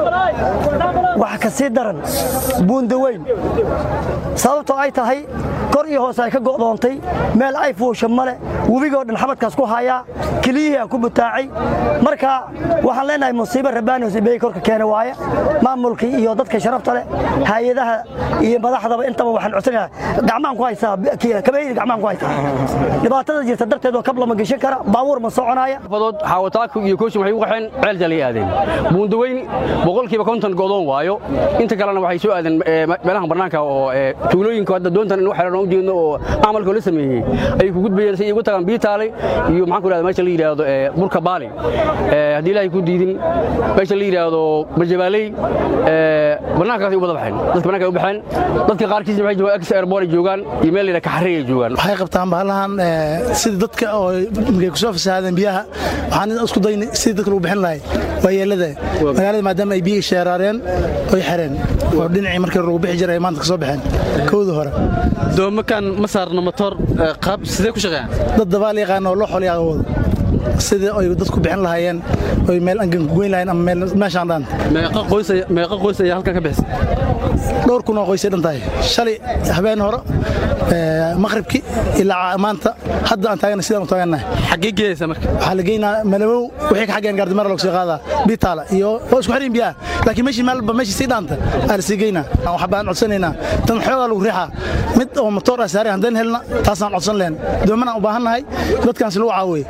[SPEAKER 13] waxa ka sii daran buundaweyn sababtoo ay tahay kor iyo hoose ay ka go'doontay meel ay fuusha male webigoo dhan xabadkaas ku hayaa keliyihii aan ku butaacay marka waxaan leenahay musiibo rabbaani hosibeeye korka keena waaye maamulkii iyo dadka sharafta leh hay-adaha iyo madaxdaba intaba waxaan codsanayaa gacmaan ku haysaa kabaydi gacmaan ku haysaa dhibaatada jirta darteed oo kab lama geshan kara baabuur ma soconaya
[SPEAKER 14] badood xaawataaka iyo kooshin waxay u qaxeen ceel jalay aadeen buundaweyn boqolkiiba konton godoon waayo inta kalena waxay soo aadeen meelaha bannaanka oo tuulooyinka hadda doontan in waxaan u jeedno oo camalka la sameeyey ay ku gudbayeen si ugu tagaan biitaale iyo maxaan ku yidhahda meesha la yidhaahdo burka baali haddii ilaahay ku diidin meesha la yidhaahdo barjabaaley bannaankaasay u wada baxeen dadka bannaanka u baxeen dadka qaarkiisna waxay joogaan ex airport ay joogaan iyo meel la yidhaha kaxarey ay joogaan
[SPEAKER 5] waxay qabtaan bahalahan sida dadka oo markay ku soo fasahaadeen biyaha waxaan isku daynay sidii dadka lagu bixin lahay waa yeelada magaalada maadaama ay biyihii sheeraareen oy xereen oo dhinacii markii lagu bixi jiray ay maanta ka soo baxeen kowda hore
[SPEAKER 15] doomakan ma saarno matoor qaab sidee ku shaqeeyaan
[SPEAKER 5] dad dabaal yaqaan oo loo xolyaa wado sidii ay dadku bixin lahaayeen oy meel angan ku goyn lahayen ama meel meeshaan dhaan
[SPEAKER 15] meeqa qoys ayaa halkan ka bixisay
[SPEAKER 5] dhowr kun oo qoysay dhan tahay shalay habeen hore maqribkii ilaa maanta hadda aan taagana sidaan u taagannahay
[SPEAKER 15] xaggee geeyaysa marka
[SPEAKER 5] waxaa la geynaa malamow wixii ka xaggeen gaardimara lagu soo qaadaa bitaala iyo waa isku xirin biyaha laakiin meeshii meelba meeshii sii dhaanta aa la sii geynaa waxaa baan codsanaynaa tan xoogaa lagu riixaa mid oo matoor ah saaray haddaan helna taasaan codsan lehen doomanaan u baahannahay dadkaansi lagu caawiye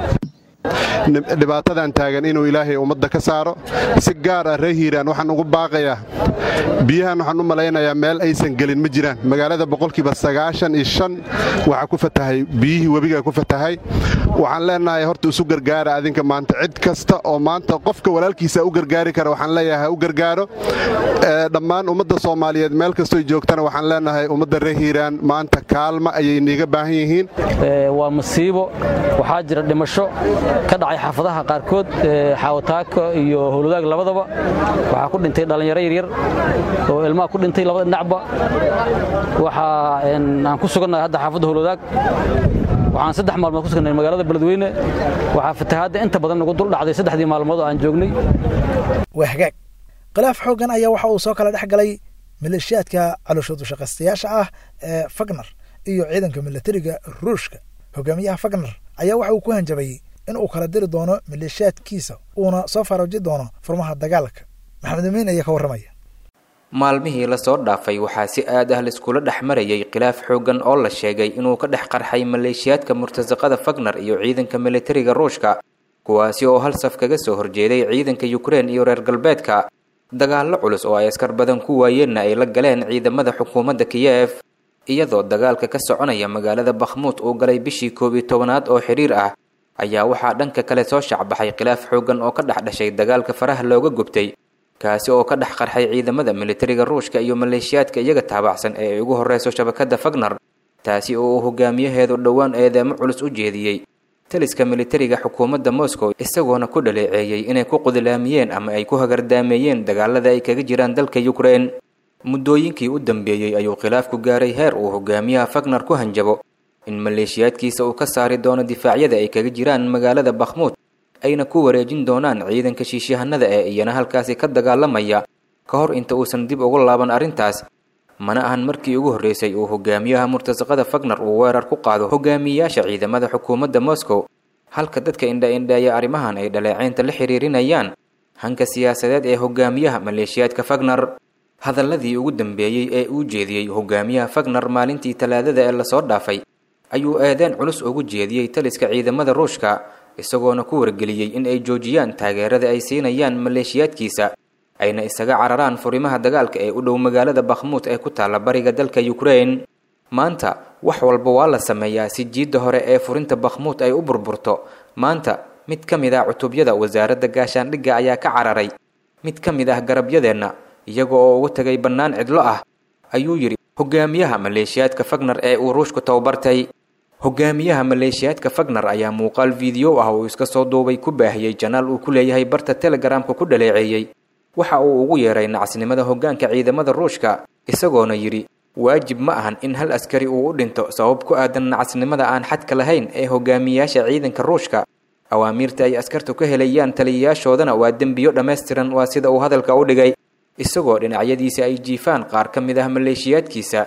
[SPEAKER 16] dhibaatadan taagan inuu ilaahay ummadda ka saaro si gaar ah ree hiiraan waxaan ugu baaqayaa biyahan waxaan u malaynayaa meel aysan gelin ma jiraan magaalada boqolkiiba sagaashan iyo shan waxaa ku fatahay biyihii webigaa ku fatahay waxaan leenahay horta isu gargaara adinka maanta cid kasta oo maanta qofka walaalkiisa u gargaari kara waxaan leeyahay ha u gargaaro dhammaan ummadda soomaaliyeed meel kastoy joogtana waxaan leenahay ummadda ree hiiraan maanta kaalma ayay niiga baahan yihiin
[SPEAKER 17] waa masiibo waxaa jira dhimasho ka dhacay xaafadaha qaarkood xaawataaka iyo howladaag labadaba waxaa ku dhintay dhallinyaro yaryar oo ilmaha ku dhintay labada dhinacba waxaa aan ku sugannahay hadda xaafadda howladaag waxaan saddex maalmood ku sugnay magaalada beledweyne waxaa fatahaadda inta badan nagu dul dhacday saddexdii maalmood oo aan joognay
[SPEAKER 2] waa hagaag khilaaf xooggan ayaa waxa uu soo kala dhex galay maleeshiyaadka calooshoodu shaqaystayaasha ah ee fagner iyo ciidanka milatariga ruushka hogaamiyaha fagner ayaa waxa uu ku hanjabay in uu kala diri doono maleeshiyaadkiisa uuna soo farooji doono furmaha dagaalka maxamed amiin ayaa ka warramaya
[SPEAKER 18] maalmihii lasoo dhaafay waxaa si aad ah laiskula dhex marayay khilaaf xooggan oo la sheegay inuu ka dhex qarxay maleeshiyaadka murtasaqada fagner iyo ciidanka militariga ruushka kuwaasi oo hal saf kaga soo horjeeday ciidanka yukrein iyo reer galbeedka dagaallo culus oo ay askar badan ku waayeenna ay la galeen ciidamada xukuumadda kiyef iyadoo dagaalka ka soconaya magaalada bakhmuud uu galay bishii koob iyo tobanaad oo xiriir ah ayaa waxaa dhanka kale soo shacbaxay khilaaf xooggan oo ka dhex dhashay dagaalka faraha looga gubtay kaasi oo ka dhex qarxay ciidamada militariga ruushka iyo maleeshiyaadka iyaga taabacsan ee ay ugu horreyso shabakadda fagner taasi oo uu hogaamiyaheedu dhowaan eedeemo culus u jeediyey taliska militariga xukuumadda moscow isagoona ku dhaleeceeyey inay ku qudilaamiyeen ama ay ku hagardaameeyeen dagaalada ay kaga jiraan dalka yukrein muddooyinkii u dambeeyey ayuu khilaafku gaaray heer uu hogaamiyaha fagner ku hanjabo in maleeshiyaadkiisa uu ka saari doono difaacyada ay kaga jiraan magaalada bakhmuud ayna ku wareejin doonaan ciidanka shiishahanada ee iyana halkaasi ka dagaalamaya ka hor inta uusan dib ugu laaban arrintaas mana ahan markii ugu horreysay uu hogaamiyaha murtasaqada fagner uu weerar ku qaado hogaamiyayaasha ciidamada xukuumadda moscow halka dadka indha-indheeya arrimahan ay dhaleeceynta la xiriirinayaan hanka siyaasadeed ee hogaamiyaha maleeshiyaadka fagner hadalladii ugu dambeeyey ee uu jeediyey hogaamiyaha fagner maalintii talaadada ee lasoo dhaafay ayuu eedeen culus ugu jeediyey taliska ciidamada ruushka isagoona ku wargeliyey in ay joojiyaan taageerada ay siinayaan maleeshiyaadkiisa ayna isaga cararaan furimaha dagaalka ee u dhow magaalada bakhmuud ee ku taalla bariga dalka yukrein maanta wax walba waa la sameeyaa si jiidda hore ee furinta bakhmuud ay u burburto maanta mid ka mid ah cutubyada wasaaradda gaashaandhigga ayaa ka cararay mid ka mid ah garabyadeenna iyaga oo ugu tagay bannaan cidlo ah ayuu yidhi hogaamiyaha maleeshiyaadka fagner ee uu ruushku tababartay hogaamiyaha maleeshiyaadka fagner ayaa muuqaal fiideo ah uu iska soo duubay ku baahiyey janaal uu ku leeyahay barta telegaraamka ku dhaleeceeyey waxa uu ugu yeeray nacasnimada hoggaanka ciidamada ruushka isagoona yidhi waajib ma ahan in hal askari uu u dhinto sabab ku aadan nacasnimada aan xadka lahayn ee hogaamiyayaasha ciidanka ruushka awaamiirta ay askartu ka helayaan taliyayaashoodana waa dembiyo dhammaystiran waa sida uu hadalka u dhigay isagoo dhinacyadiisa ay jiifaan qaar ka mid ah maleeshiyaadkiisa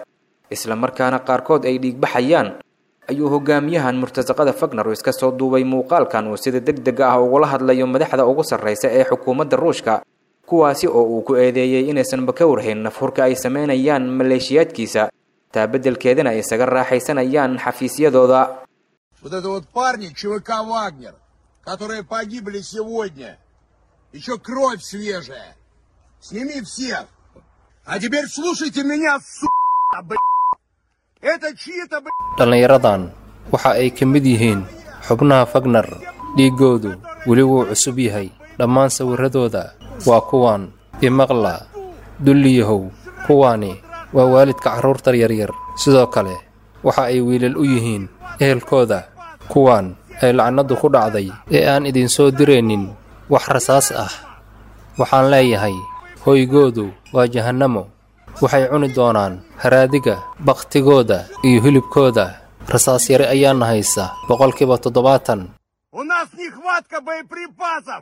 [SPEAKER 18] islamarkaana qaarkood ay dhiigbaxayaan ayuu hogaamiyahan murtasaqada fagner iska soo duubay muuqaalkan uu sida deg dega ah ugula hadlayo madaxda ugu sarraysa ee xukuumadda ruushka kuwaasi oo uu ku eedeeyey inaysanba ka warhayn nafhurka ay samaynayaan maleeshiyaadkiisa taa beddelkeedana ay isaga raaxaysanayaan xafiisyadooda
[SPEAKER 19] Вот это вот парни ЧВК «Вагнер», которые погибли сегодня. Еще кровь свежая. Сними всех. А теперь слушайте меня, сука, блядь. Это чьи-то, блядь,
[SPEAKER 20] dhallinyaradan waxa ay ka mid yihiin xubnaha fagner dhiiggoodu weli wuu cusub yahay dhammaan sawirradooda waa kuwan imaqla dulliyahow kuwaani waa waalidka carruurta yaryar sidoo kale waxa ay wiilal u yihiin ehelkooda kuwan ay lacnaddu ku dhacday ee aan idinsoo diraynin wax rasaas ah waxaan leeyahay hoygoodu waa jahannamo waxay cuni doonaan haraadiga bakhtigooda iyo hilibkooda rasaas yare ayaana haysa boqolkiiba toddobaatan
[SPEAKER 19] У нас нехватка боеприпасов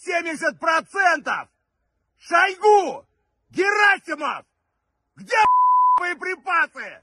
[SPEAKER 19] 70%! Шойгу! Герасимов! Где боеприпасы?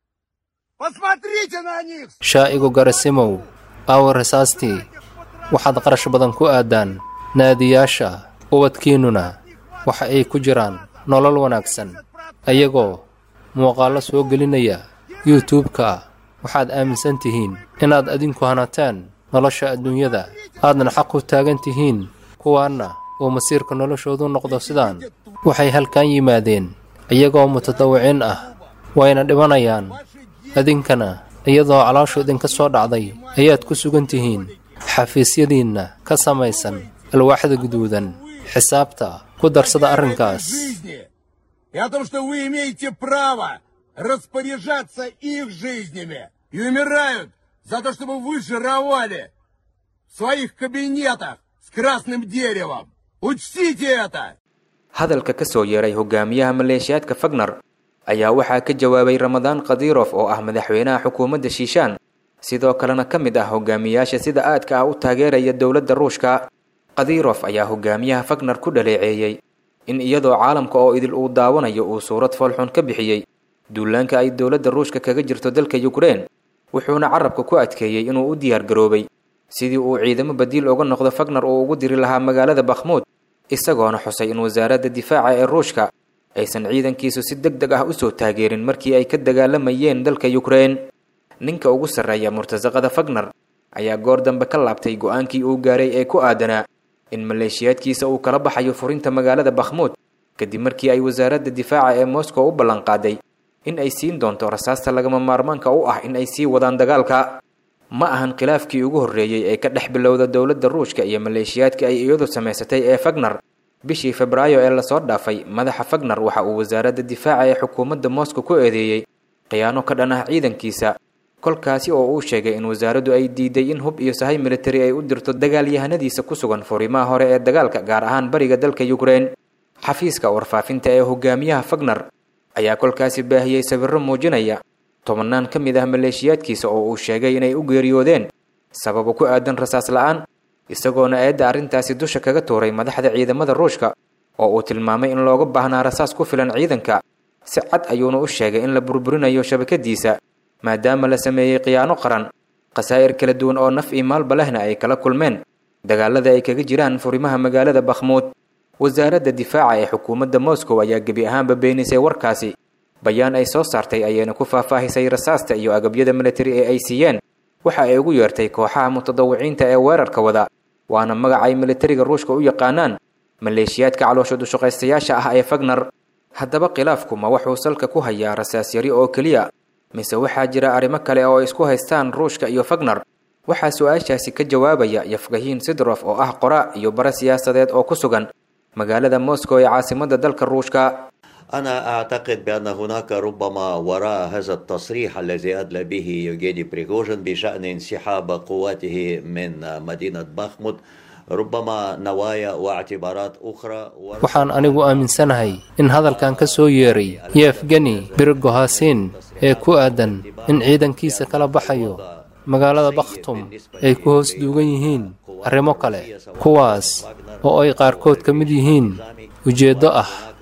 [SPEAKER 19] Посмотрите на них!
[SPEAKER 20] shaa'igu garasimow aawa rasaastii waxaad qarash badan ku aadaan naadiyaasha ubadkiinnuna waxa ay ku jiraan nolol wanaagsan ayagoo muuqaallo soo gelinaya yuutubka waxaad aaminsan tihiin inaad adinku hanataan nolosha adduunyada aadna xaq u taagan tihiin kuwaanna uu masiirka noloshoodu noqdo sidaan waxay halkan yimaadeen iyagoo mutadawiciin ah wayna dhimanayaan idinkana iyadoo calooshu idinka soo dhacday ayaad ku sugan tihiin xafiisyadiinna ka samaysan alwaaxda guduudan xisaabta ku darsada arrinkaas
[SPEAKER 19] жизни и о том, что вы имеете право распоряжаться их жизнями и умирают за то, чтобы вы жировали в своих кабинетах с красным деревом. Учтите это!
[SPEAKER 18] hadalka ka soo yeeray hogaamiyaha maleeshiyaadka fagner ayaa waxaa ka jawaabay ramadaan khadirof oo ah madaxweynaha xukuumadda shiishaan sidoo kalena ka mid ah hogaamiyaasha sida aadka ah u taageeraya dowladda ruushka khadirof ayaa hogaamiyaha fagner ku dhaleeceeyey in iyadoo caalamka oo idil uu daawanayo uu suurad foolxun ka bixiyey duulaanka ay dowladda ruushka kaga jirto dalka yukrein wuxuuna carabka ku adkeeyey inuu u diyaar garoobay sidii uu ciidamo badiil uga noqdo fagner uu ugu diri lahaa magaalada bakhmuud isagoona xusay in wasaaradda difaaca ee ruushka aysan ciidankiisu si deg deg ah usoo taageerin markii ay ka dagaalamayeen dalka yukrein ninka ugu sarreeya murtasaqada fagner ayaa goor dambe ka laabtay go-aankii uu gaaray ee ku aadanaa in maleeshiyaadkiisa uu kala baxayo furinta magaalada bakhmuud kadib markii ay wasaaradda difaaca ee moscow u ballanqaaday in ay siin doonto rasaasta lagama maarmaanka u ah in ay sii wadaan dagaalka ma ahan khilaafkii ugu horreeyey ee ka dhex bilowda dowladda ruushka iyo maleeshiyaadka ay iyadu samaysatay ee fagner bishii febraayo ee lasoo dhaafay madaxa fagner waxa uu wasaaradda difaaca ee xukuumadda moscow ku eedeeyey khiyaano ka dhan ah ciidankiisa kolkaasi oo uu sheegay in wasaaraddu ay diiday in hub iyo sahay militari ay u dirto dagaalyahanadiisa ku sugan furimaha hore ee dagaalka gaar ahaan bariga dalka yukrein xafiiska warfaafinta ee hogaamiyaha fagner ayaa kolkaasi baahiyey sawirro muujinaya tobannaan ka mid ah maleeshiyaadkiisa oo uu sheegay inay u geeriyoodeen sababo ku aadan rasaas la-aan isagoona eedda arrintaasi dusha kaga tuuray madaxda ciidamada ruushka oo uu tilmaamay in looga baahnaa rasaas ku filan ciidanka si cad ayuuna u sheegay in la burburinayo shabakadiisa maadaama la sameeyey khiyaano qaran khasaa'ir kala duwan oo naf iyo maalba lehna ay kala kulmeen dagaalada ay kaga jiraan furimaha magaalada bakhmuud wasaaradda difaaca ee xukuumadda moscow ayaa gebi ahaanba beenisay warkaasi bayaan ay soo saartay ayayna ku faahfaahisay rasaasta iyo agabyada militari ee ay siiyeen waxa ay ugu yeertay kooxaha mutadawiciinta ee weerarka wada waana magac ay militariga ruushka u yaqaanaan maleeshiyaadka caloosha dushaqaystayaasha ah ee fagner haddaba khilaafku ma wuxuu salka ku hayaa rasaas yari oo keliya mise waxaa jira arrimo kale oo isku haystaan ruushka iyo fagner waxaa su-aashaasi ka jawaabaya yafgahiin sidrof oo ah qora iyo bare siyaasadeed oo ku sugan magaalada moscow ee caasimadda dalka ruushka
[SPEAKER 21] أنا أعتقد بأن هناك ربما وراء هذا التصريح الذي أدلى به يوجيني بريغوجين بشأن انسحاب قواته من مدينة باخمود ربما نوايا واعتبارات أخرى
[SPEAKER 20] waxaan anigu aaminsanahay in hadalkan ka soo yeeray yefgeni birigohasin ee ku aadan in ciidankiisa kala baxayo magaalada bakhtum ay ku hoos duugan yihiin arrimo kale kuwaas oo ay qaarkood ka mid yihiin ujeeddo ah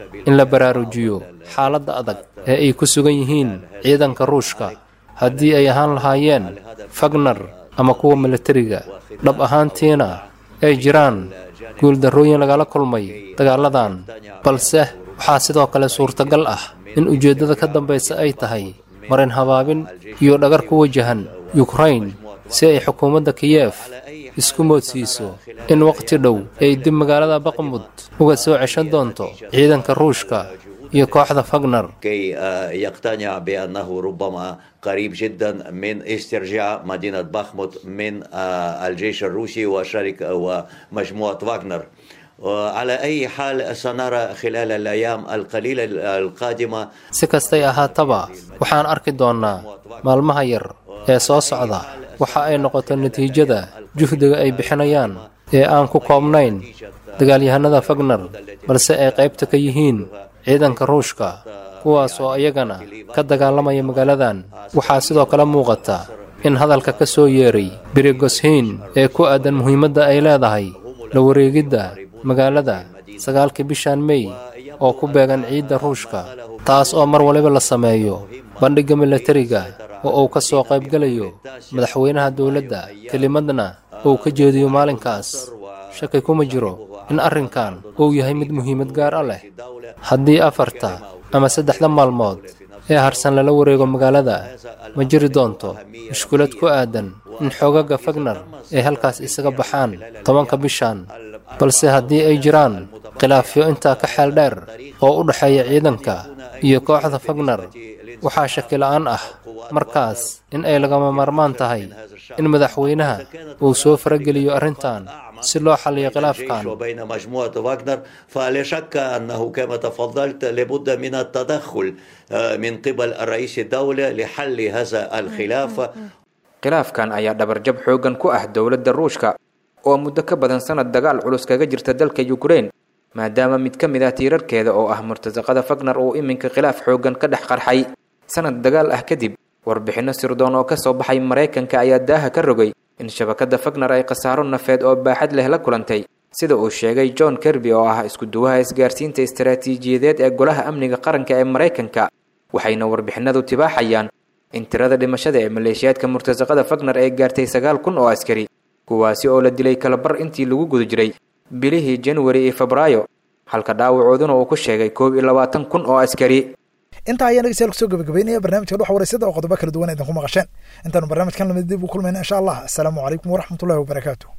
[SPEAKER 20] in la baraarujiyo xaaladda adag ee ay ku sugan yihiin ciidanka ruushka haddii ay ahaan lahaayeen fagner ama kuwa militariga dhab ahaantiina ay jiraan guuldarrooyin lagala kulmay dagaaladan balse waxaa sidoo kale suurtagal ah in ujeeddada ka dambaysa ay tahay marin habaabin iyo dhagar ku wajahan yukrain si ay xukuumadda kiyef isku moodsiiso in waqti dhow ay dib magaalada baqmud uga soo ceshan doonto ciidanka ruushka iyo kooxda fagner
[SPEAKER 21] كي آه، يقتنع بأنه ربما قريب جدا من استرجاع مدينة بخموت من آه، الجيش الروسي وشركة ومجموعة واغنر وعلى أي حال سنرى خلال الأيام القليلة القادمة
[SPEAKER 20] si kastay ahaataba waxaan arki doonnaa maalmaha yar ee soo socda waxa ay noqoto natiijada juhdiga ay bixinayaan ee aan ku koobnayn dagaalyahanada fagner balse ay qaybta ka yihiin ciidanka ruushka kuwaas oo iyagana ka dagaalamaya magaaladan waxaa sidoo kale muuqata in hadalka ka soo yeeray birigoshiin ee ku aadan muhiimadda ay leedahay la wareegidda magaalada sagaalkii bishan mey oo ku beegan ciidda ruushka taas oo mar waliba la sameeyo bandhigga militariga oo uu ka soo qaybgelayo madaxweynaha dowladda kelimadna uu ka jeediyo maalinkaas shaki kuma jiro in arrinkan uu yahay mid muhiimad gaar ah leh haddii afarta ama saddexda maalmood ee harsan lala wareego magaalada ma jiri doonto mushkulad ku aadan in xoogaga fagner ay halkaas isaga baxaan tobanka bishan balse haddii ay jiraan khilaafyo intaa ka xeel dheer oo u dhexeeya ciidanka iyo kooxda fagner waxaa shaki la'aan ah markaas in ay lagama maarmaan tahay in madaxweynaha uu soo farageliyo arrintan si loo xalliyo khilaafkan
[SPEAKER 21] وبين مجموعة واغنر فلا شك أنه كما تفضلت لابد من التدخل آه، من قبل الرئيس الدولة لحل هذا الخلاف
[SPEAKER 18] khilaafkan ayaa dhabarjab xooggan ku ah dowladda ruushka oo muddo ka badan sanad dagaal culus kaga jirta dalka yukrain maadaama mid ka mid ah tiirarkeeda oo ah murtasaqada fagner uu iminka khilaaf xooggan ka dhex qarxay sanad dagaal ah kadib warbixinno sirdoon oo ka soo baxay maraykanka ayaa daaha ka rogay in shabakadda fagner ay khasaaro nafeed oo baaxad leh la kulantay sida uu sheegay john kerby oo ah isku duwaha isgaarsiinta istaraatiijiyadeed ee golaha amniga qaranka ee maraykanka waxayna warbixinadu tibaaxayaan in tirada dhimashada ee maleeshiyaadka murtasaqada fagner ay gaartay sagaal kun oo askari kuwaasi oo la dilay kalabar intii lagu guda jiray bilihii januari iyo febraayo halka dhaawacooduna uu ku sheegay koob iyo labaatan kun oo askari
[SPEAKER 2] intaa ayaa dhegeystayaal kusoo gabagabeynaya barnaamijka dhuxa wareysada oo qodobo kala duwan idinku maqasheen intaanu barnaamijkan lamid dib u kulmayna insha allah asalaamu calaykum waraxmatullahi wabarakaatu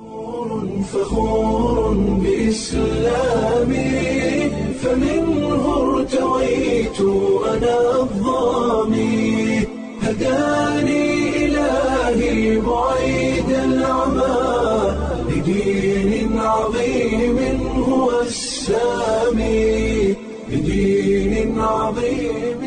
[SPEAKER 1] فخور بإسلامي فمنه ارتويت أنا الظامي هداني إلهي بعيد العمى لدين عظيم هو السامي لدين عظيم